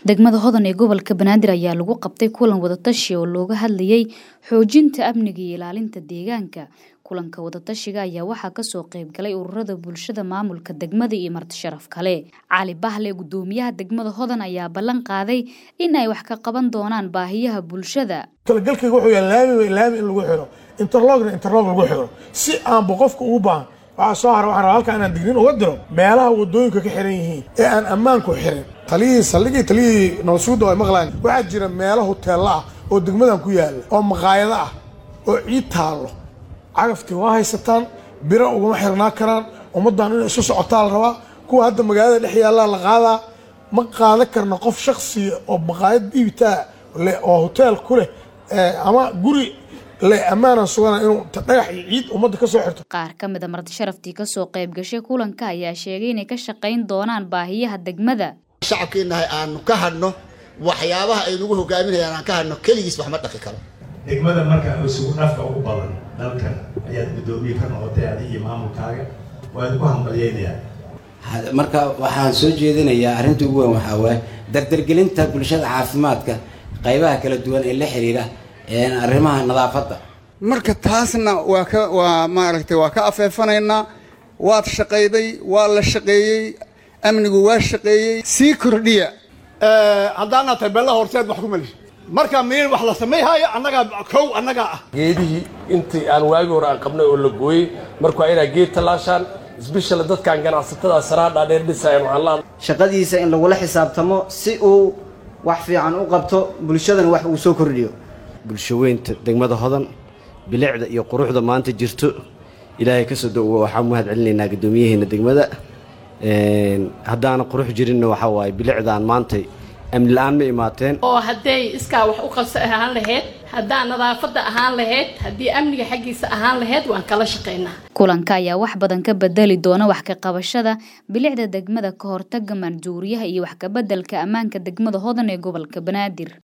degmada hodan ee gobolka banaadir ayaa lagu qabtay kulan wadatashi oo looga hadlayay xoojinta amniga iyo ilaalinta deegaanka kulanka wadatashiga ayaa waxaa kasoo qeyb galay ururada bulshada maamulka degmada iyo marti sharaf kale cali bahle gudoomiyaha degmada hodan ayaa ballan qaaday in ay wax ka qaban doonaan baahiyaha bulshada talagalkayga wuxuu yahay laami laami in lagu xiro interlogna interlog lagu xiro si aanba qofka ugu baahan waxaa soo hara waxaan rabaa halkaa inaan digniin uga diro meelaha wadooyinka ka xiran yihiin ee aan ammaanku xirin taliyihii saldhigii taliyihii nabadsuguda ay maqlaan waxaa jira meelo hoteella ah oo degmadan ku yaalla oo maqaayado ah oo ciid taallo cagaftii waa haysataan biro ugama xirnaa karaan ummaddan inay isu socotaa la rabaa kuwa hadda magaalada dhex yaallaa la qaadaa ma qaadan karna qof shaksiya oo maqaayad iibtaa leh oo hoteel ku leh ama guri le ammaanan sugana inuu dhagax iyo ciid ummadda ka soo xirto qaar ka mid a marti sharaftii kasoo qayb gashay kulanka ayaa sheegay inay ka shaqayn doonaan baahiyaha degmada shacabkeenahay aanu ka hadhno waxyaabaha ay nagu hogaaminayaan aan ka hadhno keligiis wax ma dhaqi karo degmada marka isugu dhafka ugu badan dalkan ayaad guddoomiye ka noqotay adig iyo maamulkaaga waad ku hambalyeynayaa marka waxaan soo jeedinayaa arrinta ugu weyn waxaa waaye dardargelinta bulshada caafimaadka qaybaha kala duwan ee la xiriira arrimaha nadaafadda marka taasna waa ka waa maaragtay waa ka afeefanaynaa waad shaqayday waa la shaqeeyey amnigu waa shaqeeyey sii kordhiya haddaana tahay bella horseed wax ku meliso marka miin wax la samayhaayo annagaa kow annagaa ah geedihii intii aan waagi hore aan qabnay oo la gooyey marka waa inaa geed tallaashaan isbeshal dadkan ganacsatada saraadhaa dheer dhisayan waxaan la shaqadiisa in lagula xisaabtamo si uu wax fiican u qabto bulshadana wax uu soo kordhiyo bulshaweynta degmada hodan bilicda iyo quruxda maanta jirto ilaahay ka soo dhowo waxaan mahad celinaynaa guddoomiyaheena degmada haddaana qurux jirinna waxaa waaye bilicdaan maantay amni la-aan ma imaateen oo hadday iskaa wax u qabsa ahaan lahayd haddaa nadaafadda ahaan lahayd haddii amniga xaggiisa ahaan lahayd waan kala shaqaynaa kulanka ayaa wax badan ka bedeli doona wax ka qabashada bilicda degmada ka hortaga maanjuuriyaha iyo wax ka bedelka ammaanka degmada hodan ee gobolka banaadir